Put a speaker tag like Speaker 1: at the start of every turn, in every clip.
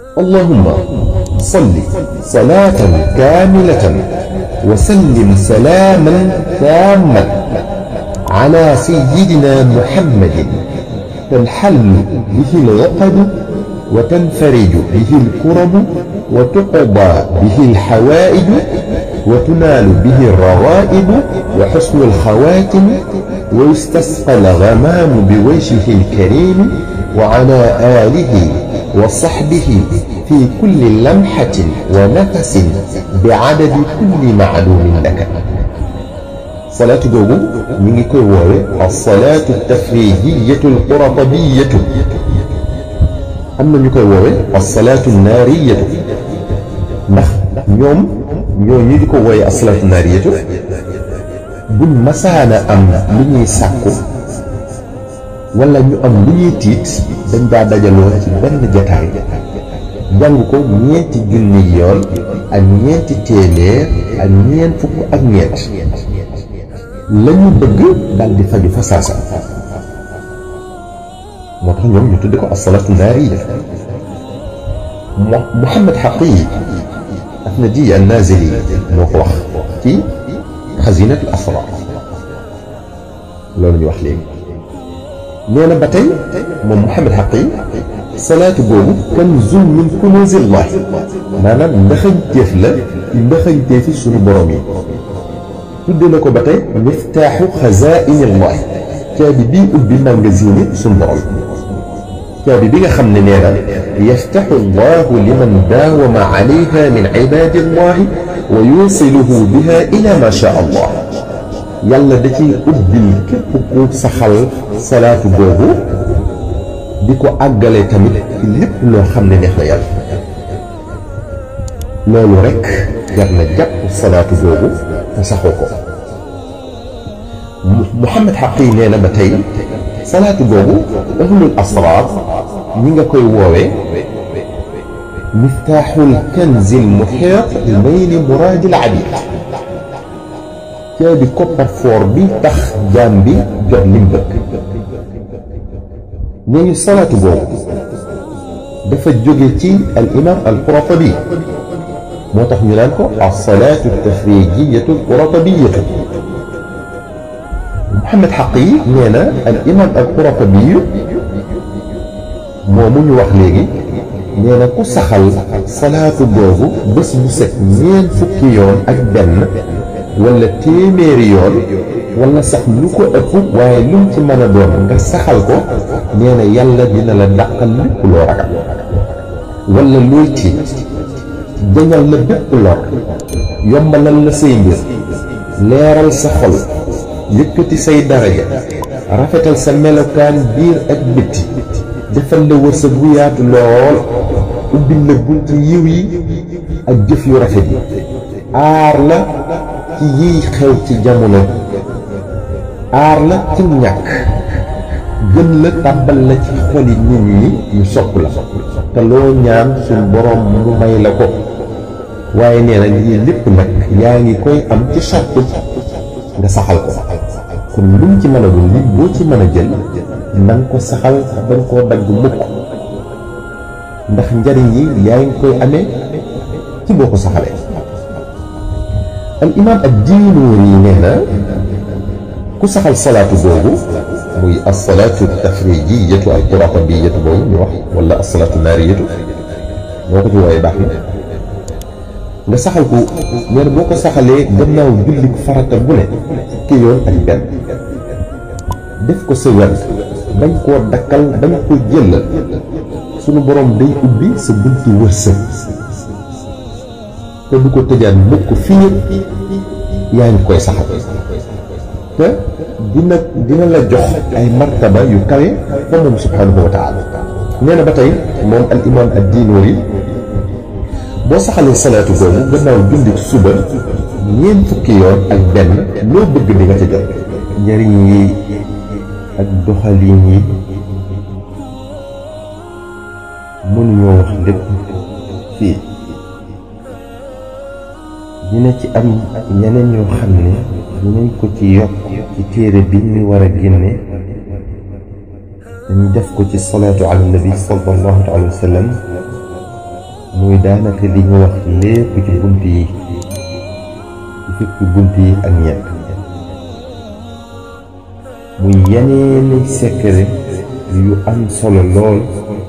Speaker 1: اللهم صل صلاة كاملة وسلم سلاما تاما على سيدنا محمد تنحل به العقد وتنفرج به الكرب وتقضى به الحوائج وتنال به الروائب وحسن الخواتم ويستسقى الغمام بوجهه الكريم وعلى آله وصحبه في كل لمحة ونفس بعدد كل معلوم لك صلاة جوجو من كوي ووي الصلاة التفريجية القرطبية أما نكوي ووي الصلاة النارية ndax ñoom ñoo ñi di ko wooye asalaatu naariyatu buñ masaana am lu ñuy sàkku wala ñu am lu ñuy tiit dañ daa dajaloo ci benn jataay jàng ko ñeenti junni yoon ak ñeenti téeméer ak ñeent fukk ak ñeent la ñu bëgg daal di faju fa saasa moo tax ñoom ñu tudde ko asalaatu naariya Muhammad Xaqiyi Ahmadi An-Nazili moo ko wax ci xazinatu asrar loolu ñu wax léegi nee na ba tey moom Muhammad Xaqi salaatu boobu kanzun min kunuuzillahi maanaam ndaxañteef la ci ndaxañteefi suñu borom yi tudde na ko ba tey miftaaxu xazaa'inillahi caabi bii ubbi magasin suñu borom caabi bi nga xam ne nee na yaftaxu allahu liman daawama alayha min cibaadillahi wa yusiluhu biha ila ma sha allah yàlla da ciy ubbil képp ku saxal salaatu boobu di ko àggale tamit ci lépp loo xam ne neex na yàlla loolu rekk jar na jàpp salaatu boobu te saxoo ko Muhammad Xaqi nee na ba tey salaatu boobu ahlul asraar ñi nga koy woowee miftaaxul kanzil muxiit bayni muraadil abid caabi coffre-fort bi tax jaam bi jot lim bëgg nee ñu salaatu boobu dafa jóge ci al imam al quratabi moo tax ñu naan ko as-salaatu tafrijiyatu al quratabiyatu Muhammad Xaqi nee na al imam al quratabi moomu ñu wax léegi nee na ku saxal salaatu boobu bés bu set ñeent fukki yoon ak benn wala téeméeri yoon wala sax lu ko ëpp waaye lu mu ci mën a doon nga saxal ko nee na yàlla dina la dàqal lépp loo ragal wala looy tiit jañal la bépp lor yombalal la say mbir leeral sa xol yëkkati say daraja rafetal sa melokaan biir ak bitti defal la wërsëg bu yaatu lool ubbil la bunti yiw yi ak jëf yu rafet yi aar la ci yiy xew ci jamono aar la ci ñàkk gën la tàbbal la ci xoli nit ñi ñu sopp la te loo ñaan suñ boroom mu may la ko waaye nee na lii lépp nag yaa ngi koy am ci sartu nga saxal ko kon lu mu ci mën a doon lim boo ci mën a jël na nga ko saxal bañ koo dagg mukk ndax njariñ yi yaa ngi koy amee ci boo ko saxalee al imaam ad diinuuri yi nee na ku saxal salaatu boobu muy asalaatu tafrijiyatu al quratabiyatu boobu ñu wax wala asalaatu naariyatu moo ko ci wooye baax na nga saxal ko nee na boo ko saxalee gannaaw julli farata bu ne fukki yoon ak benn def ko sa wet bañ koo dakkal bañ ko jëlal sunu borom day ubbi sa bunti wërsëg te du ko tëjaan mukk fii yaa ngi koy saxal te dina dina la jox ay martaba yu kawe fa moom subhanahu wa taala nee na ba tey moom al imam ad diinoori boo saxalee salaatu boobu gannaaw julli suba ñeent fukki yoon ak benn loo bëgg di nga ca jot njariñ yi ak doxalin yi mënuñoo wax lépp fii dina ci am ñeneen ñoo xam ne dinañ ko ci yokk ci téere bi ñu war a génne dañu def ko ci salaatu ala nabi sallallahu alayhi wa sallam muy daanaka li ñu wax lépp ci bunt yi ci fukki bunt yi ak ñett muy yeneeni secret yu am solo lool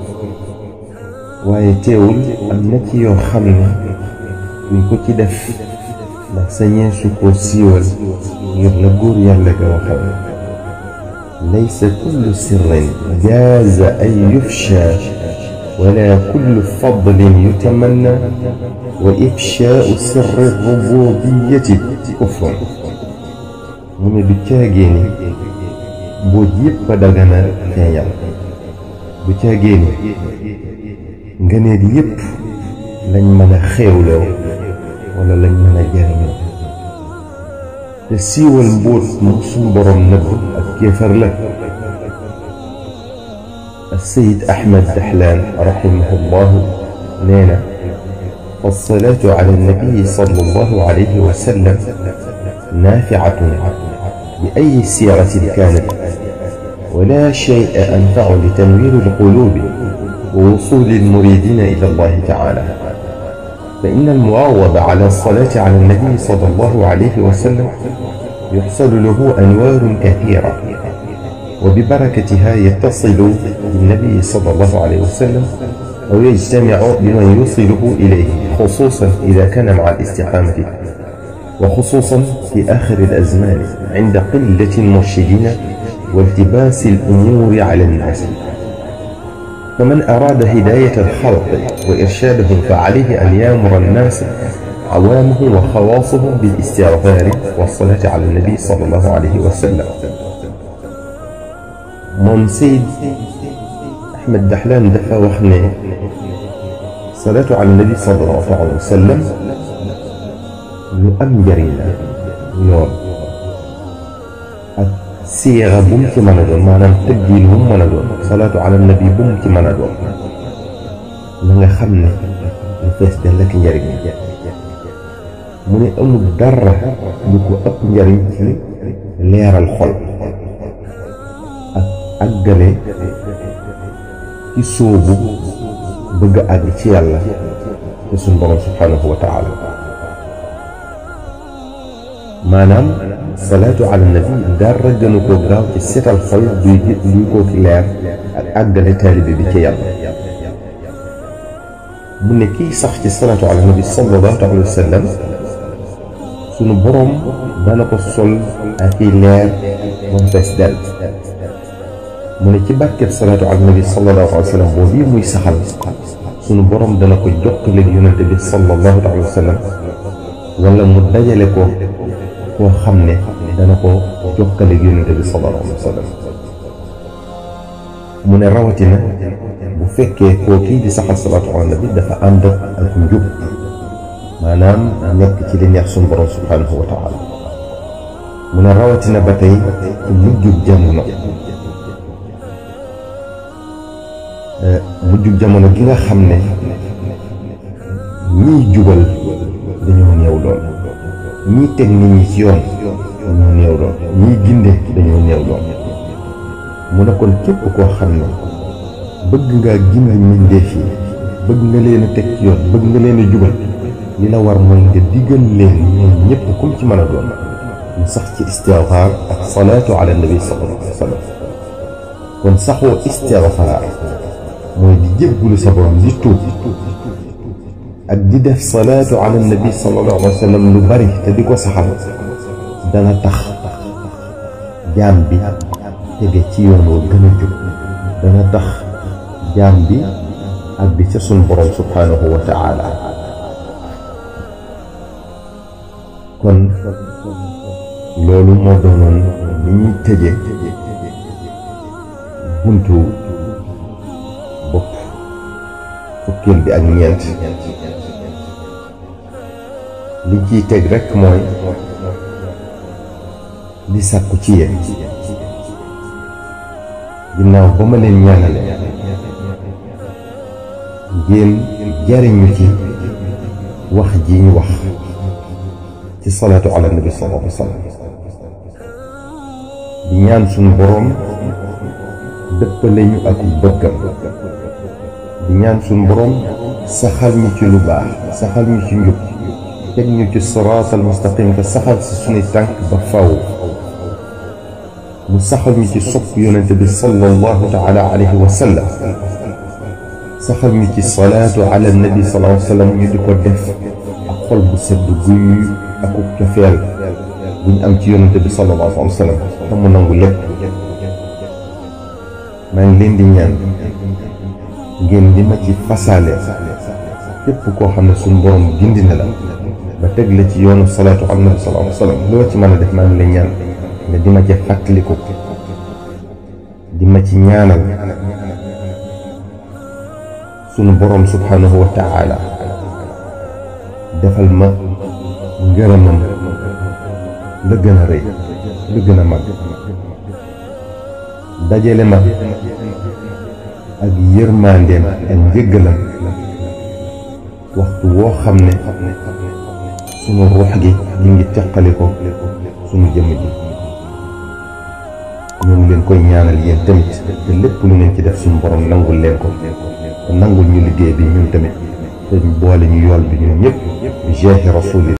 Speaker 1: waaye teewul am na ci yoo xam ne duñ ko ci def ndax sañee su ko siiwal ngir la góor yàlla ga waxal laysa kullu sirrin jaaza an yufsha wala kullu fadlin yutamanna wa ifshaau sirri rububiyati kufrun mu ne du caagee ni mbooj yépp a dagana feeñal du caagee ni ngëneel yépp lañ mën a xéewloo wala lañ mën a jariñoo te siiwal mbóot mu suñ boroom nëbb ak kéefar la السيد أحمد دحلان رحمه الله نينا فالصلاة على النبي صلى الله عليه وسلم نافعة بأي سيرة كانت ولا شيء أنفع لتنوير القلوب ووصول المريدين إلى الله تعالى فإن المعوض على الصلاة على النبي صلى الله عليه وسلم يحصل له أنوار كثيرة وببركتها يتصل بالنبي صلى الله عليه وسلم أو يجتمع بمن يوصله إليه خصوصا إذا كان مع الاستقامة وخصوصا في آخر الأزمان عند قلة المرشدين والتباس الأمور على الناس فمن أراد هداية الخلق وإرشادهم فعليه أن يامر الناس عوامه وخواصهم بالاستغفار والصلاة على النبي صلى الله عليه وسلم moom Seyd Ahmed Dahlan dafa wax ne salaatu ala nabi sallallahu alayhi wa sallam lu am njëriñ la lool ak siira bu mu ci mën a doon maanaam tëggiin bu mu mën a doon salaatu ala nabi bu mu ci mën a doon na nga xam ne lu fees dell ak njëriñ mu ne amul dara lu ko ëpp njëriñ ci leeral xol àggale ci sóobu bëgg a àgg ci yàlla te suñ borom subhanahu wa taala maanaam salaatu ala nabi dara gënu ko gaaw ci setal xol duy duy ko ki leer ak àggale taalibe bi ci yàlla mu ne kii sax ci salaatu ala nabi sallallahu alayhi wa sallam sunu borom dana ko sol ak i leer moom fees dell mu ne ci barkeb salaatu ala nabi sallallahu alayhi wa sallam boobu bii muy saxal sunu borom dana ko jokkaleeg yonente bi sallallahu alayhi wa sallam wala mu dajale ko koo xam ne dana ko jokkaleeg yonente bi sallallahu alayhi wa sallam mu ne rawatina bu fekkee koo kii di saxal salaatu ala nabi dafa ànd ak njub maanaam nekk ci li neex sunu borom subhanahu wa taala mu ne rawatina ba tey ci mujjub jamono mujjug jamono gi nga xam ne ñiy jubal dañoo néew lool ñiy teg nit ñi ci yoon dañoo néew lool ñiy ginde dañoo néew lool mu ne kon képp koo xam ne bëgg ngaa gindal mbindéef yi bëgg nga leen a teg ci yoon bëgg nga leen a jubal li la war mooy nga diggal leen ñoom ñëpp kum ci mën a doon mu sax ci istigfaar ak salaatu ala nabi sallallahu alayhi wa sallam kon saxoo istigfaar mooy di jéggulu sa borom di tuub ak di def salaatu ala nabi sallallahu alayhi wa sallam lu bari te di ko saxal dana tax jaam bi tege ci yoon woo gën a jub dana tax jaam bi ak bi ca sun borom subhanahu wa taala kon loolu moo doonoon li ñuy tëje buntu bopp fukkeel bi ak ñeent li ciy teg rekk mooy di sàkku ci yéen ginnaaw ba ma leen ñaanale ngeen jariñu ci wax ji ñu wax ci salaatu ala nabi sallallahu alayhi wa sallam di ñaan suñu boroom dëppale ñu ak bëggam di ñaan suñu boroom saxal ñu ci lu baax saxal ñu ci njub teg ñu ci siraatal mustaqim te saxal si suñuy tànk ba faw mu saxal ñu ci sopp yonente bi sallallahu taala alayhi wa sallam saxal ñu ci salaatu ala nabi sallallahu alayhi wa sallam ñu di ko def ak xol bu sedd guy ak cofeel bu ñu am ci yonente bi sallallahu alayhi wa sallam te mu nangu lépp maa ngi leen di ñaan ngeen di ma ci fasaale képp koo xam ne suñu borom gindi na la ba teg la ci yoonu salaatu ala nabi sallallahu alayhi wa sallam loo ci mën a def maa ngi lay ñaan nga di ma ci fàttaliku di ma ci ñaanal sunu borom subhanahu wa taala defal ma ngërëmam la gën a rëy la gën a mag dajale ma ak yërmandeem ak njëggalam waxtu woo xam ne sunu ruux gi di ngi teqali ko sunu jëmm ji ñoo ngi leen koy ñaanal yéen tamit te lépp lu ngeen ci def suñu borom nangul leen ko te nangul ñu liggéey bi ñun tamit te boole ñu yool bi ñun ñëpp bi jeexi rasul